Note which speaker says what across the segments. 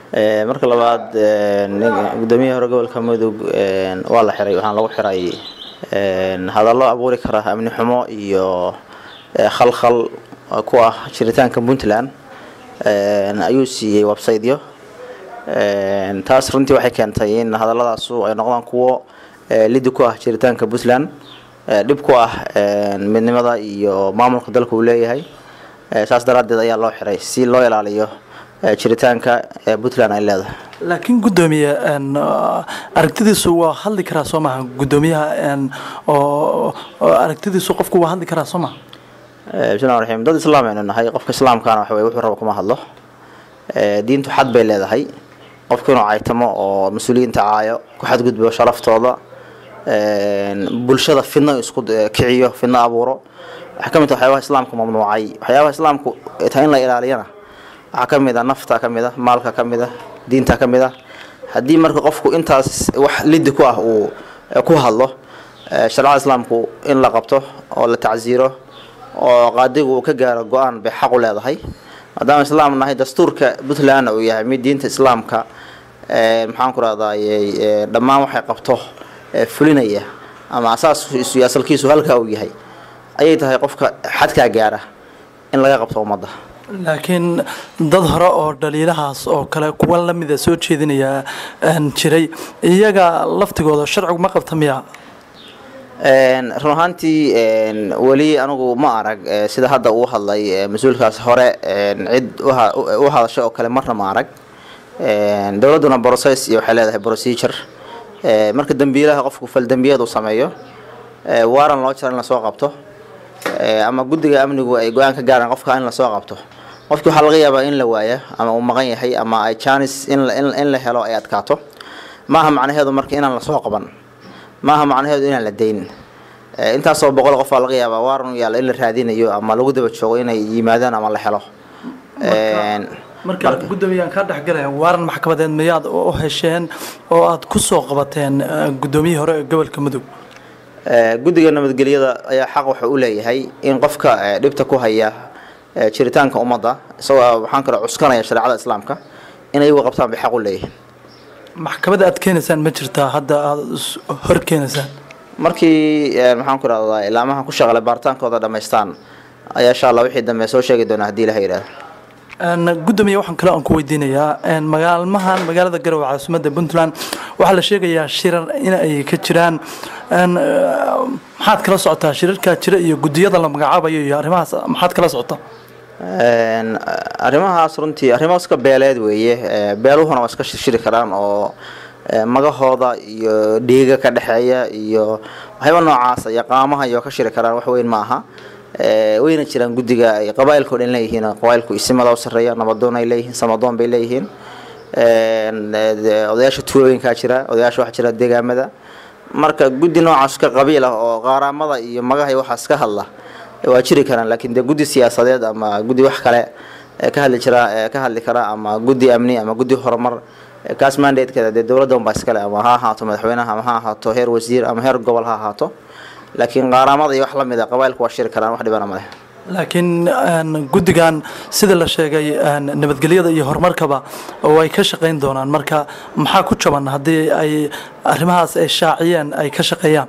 Speaker 1: marka labaad gudoomiyaha hore gobolka mudug waa la xiray waxaana lagu xiray hadallo abuuri kara amni xumo iyo khalkhal ku ah jiritaanka puntland ayuu siiyey websiteyo taas runtii waxay keentay in hadalladaasu ay noqdaan kuwo lidi ku ah jiritaanka puntland dhib ku ah midnimada iyo maamulka dalka uu leeyahay saas daraaddeed ayaa loo xiray si loo ilaaliyo jiritaanka puntland ay leedahay
Speaker 2: laakiin guddoomiye aragtidiisu waa hadli karaa soo maha guddoomiyaha oo aragtidiisu qofku waa hadli karaa soo maha
Speaker 1: bismillahi raxiim dad islaam aynu nahay qofka islaamkaana waxa weye wuxuu raba kuma hadlo diintu xad bay leedahay qofku inuu caytamo oo mas-uuliyiinta caayo ku xadgudbo sharaftooda bulshada fidno isku kiciyo fidno abuuro waxaa ka mid ah waxyaabaha islaamku mamnuucay waxyaabaha islaamku tahay in la ilaaliyana waxaa ka mid ah nafta ka mid ah maalka ka mid ah diinta ka mid ah haddii marka qofku intaas wax lidi ku ah uu ku hadlo sharcada islaamku in la qabto oo la tacsiiro oo qaadigu uu ka gaaro go-aan bay xaq u leedahay maadaama islaam nahay dastuurka puntlandna uu yahay mid diinta islaamka maxaan ku rahday dhammaan waxay qabto fulinaya ama asaaskiisu iyo asalkiisu halkaa uu yahay ayay tahay qofka xadkaa gaara in laga qabto ummadda
Speaker 2: laakiin dad hore oo dhaliilahaas oo kale kuwa lamida soo jeedinaya jiray iyaga laftigooda sharcigu ma qabta miya
Speaker 1: run ahaantii weli anigu ma arag sida hadda uu hadlay mas-uulkaas hore cid u hadashay oo kale marna ma arag dowladduna process iyo waxay leedahay procedure marka dembiilaha qofku faldembiyeed uu sameeyo waaran loo jara in lasoo qabto ama guddiga amnigu ay go-aan ka gaaraan qofka in lasoo qabto qofkii waxaa laga yaabaa in la waaya ama uu maqan yahay ama ay janis in la helo ay adkaato maaha macnaheedu marka inaan lasoo qaban maaha macnaheedu inaan la dayn intaasoo boqol qof baa laga yaabaa waaran yaalla in la raadinayo ama lagu daba joogo inay yimaadaan ama la helo
Speaker 2: marka guddoomiyaan kaa dhexgalaya waaran maxkamadeed miyaad u hesheen oo aada ku soo qabateen guddoomiyihii hore ee gobolka mudug
Speaker 1: guddiga nabadgelyada ayaa xaq waxa u leeyahay in qofka dhibta ku haya jiritaanka ummadda isagoo waxaan kale cuskanaya shareecada islaamka in ayagu qabtaan bay xaq u leeyihiin
Speaker 2: maxkamadda aad keenaysaan ma jirtaa hadda aada hor keenaysaan
Speaker 1: markii maxaan ku rahdaa ilaamaha ku shaqale baaritaankooda dhammaystaan ayaa insha allah wixii dambe soo sheegi doonaa haddii ilaha yidhahdo
Speaker 2: gudoomiye waxaan kale aan ku weydiinayaa magaalmahan magaalada garowe caasimadda puntland waxaa la sheegayaa shirar in ay ka jiraan maxaad kala socotaa shirarkaa jira iyo guddiyada la magacaabayo iyo arrimahaas maxaad kala socotaa
Speaker 1: arrimahaas runtii arrimo iska beeleed weeye beeluhuna waa iska shirshiri karaan oo magahooda iyo dhiiga ka dhexeeya iyo waxyaaba noocaas iyo qaamaha iyo ka shiri karaan wax weyn ma aha wayna jiraan guddiga ay qabaailka o dhan leeyihiin qabaailku isimada u sarreeya nabadoon ay leeyihiin samadoon bay leeyihiin odayaasha tuulooyinkaa jira odayaasha waxaa jira deegaamada marka guddi noocaas ka qabiil ah oo qaaraamada iyo magaha waxaas ka hadla waa jiri karaan laakiin dee guddi siyaasadeed ama guddi wax kale ka hadli jira ka hadli kara ama guddi amni ama guddi horumar kaas mandatekeeda dee dowladda unbaa iskale ama ha ahaato madaxweynaha ama ha ahaato heer wasiir ama heer gobol ha ahaato laakiin qaaraamada iyo wax la mid a qabailku waa shiri karaan wax dhibana ma leh
Speaker 2: laakiin guddigan sida la sheegay nabadgelyada iyo horumarkaba oo ay ka shaqayn doonaan marka maxaa ku jaban haddii ay arrimahaas ay shaaciyeen ay ka shaqeeyaan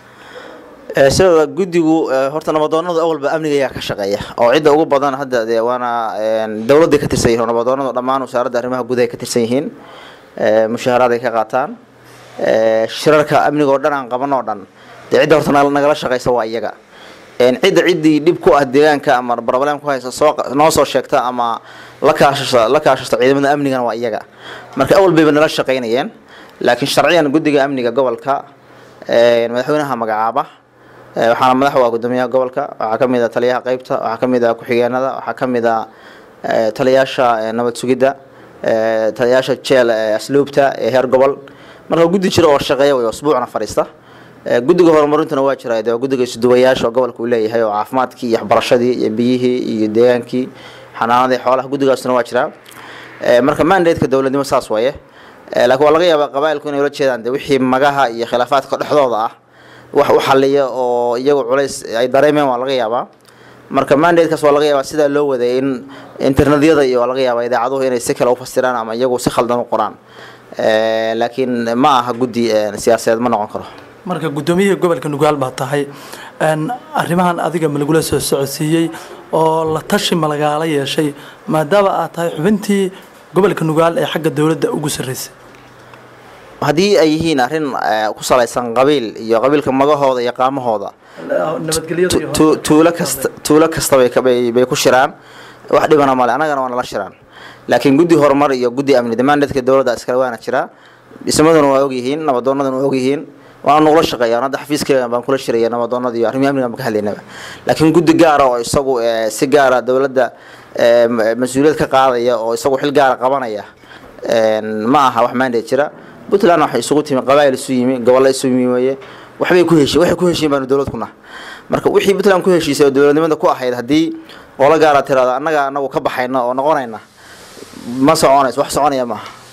Speaker 1: sida guddigu horta nabadoonadu awalba amniga ayaa ka shaqeeya oo cidda ugu badan hadda dee waana dowladday ka tirsan yihin nabadoonadu dhammaan wasaaradda arrimaha gudahay ka tirsan yihiin mushaharaaday ka qaataan shirarka amniga oo dhan aan qaban oo dhan dee cidda horta nagala shaqeysa waa iyaga cidda ciddii dhib ku ah deegaanka ama problem ku haysa soo noo soo sheegta ama la kaashasa la kaashasta ciidamada amnigana waa iyaga marka awal bayba nala shaqeynayeen laakiin sharciyan guddiga amniga gobolka madaxweynaha magacaaba waxaana madax u ah guddoomiyaha gobolka waxaa ka mid a taliyaha qeybta waxaa ka mid a ku-xigeenada waxaa ka mid a taliyaasha nabad sugidda taliyaasha jeel asluubta ee heer gobol marka guddi jira oo shaqeeya way usbuucna fadhiista guddiga horumarintuna waa jira de guddiga isuduwayaasha oo gobolka uu leeyahay oo caafimaadkii iyo waxbarashadii iyo biyihii iyo deegaankii xanaanadii xoolaha guddigaasuna waa jiraa marka mandateka dowladnimo saas waye laakiin waa laga yaabaa qabailku inay ula jeedaan de wixii magaha iyo khilaafaadka dhexdooda ah wax u xaliya oo iyagu culays ay dareemeen waa laga yaabaa marka mandatekaas waa laga yaabaa sidaa loo waday in internetyada iyo waa laga yaabaa idaacaduhu inay si kale u fasiraan ama iyagu si khaldan u qoraan laakiin ma aha guddi siyaasadeed ma noqon karo
Speaker 2: marka guddoomiyihii gobolka nugaal baa tahay arrimahan adiga ma lagula soo socodsiiyey oo la tashi ma lagaala yeeshay maadaama aad tahay xubintii gobolka nugaal ee xagga dowladda ugu sarreysay
Speaker 1: haddii ay yihiin arrin ku salaysan qabiil iyo qabiilka magahooda iyo qaamahooda tuulo kasta tuulo kasta bay bay ku shiraan wax dhibana male annagana waa nala shiraan laakiin guddi horumar iyo guddi amni damaandeedka dowladda iskale waana jiraa dhismaduna waa ogyihiin nabadoonaduna waa ogyihiin waana nugula shaqeeya hadda xafiiskeyga baan kula shiraya nabadoonada iyo arrimihi amniga baan ka hadlaynaba laakiin guddi gaara oo isagu si gaara dowladda mas-uuliyad ka qaadaya oo isagu xil gaara qabanaya ma aha wax mandate jira puntland waxay isugu timi qabaa'il isu yimi gobolla isu yimi weye waxbay ku heshiin waxay ku heshiin baanu dowlad ku naha marka wixii puntland ku heshiisay oo dowladnimada ku ahayd haddii qolo gaara tirada annaga anagu ka baxayna oo noqonayna ma soconayso wax soconaya maaha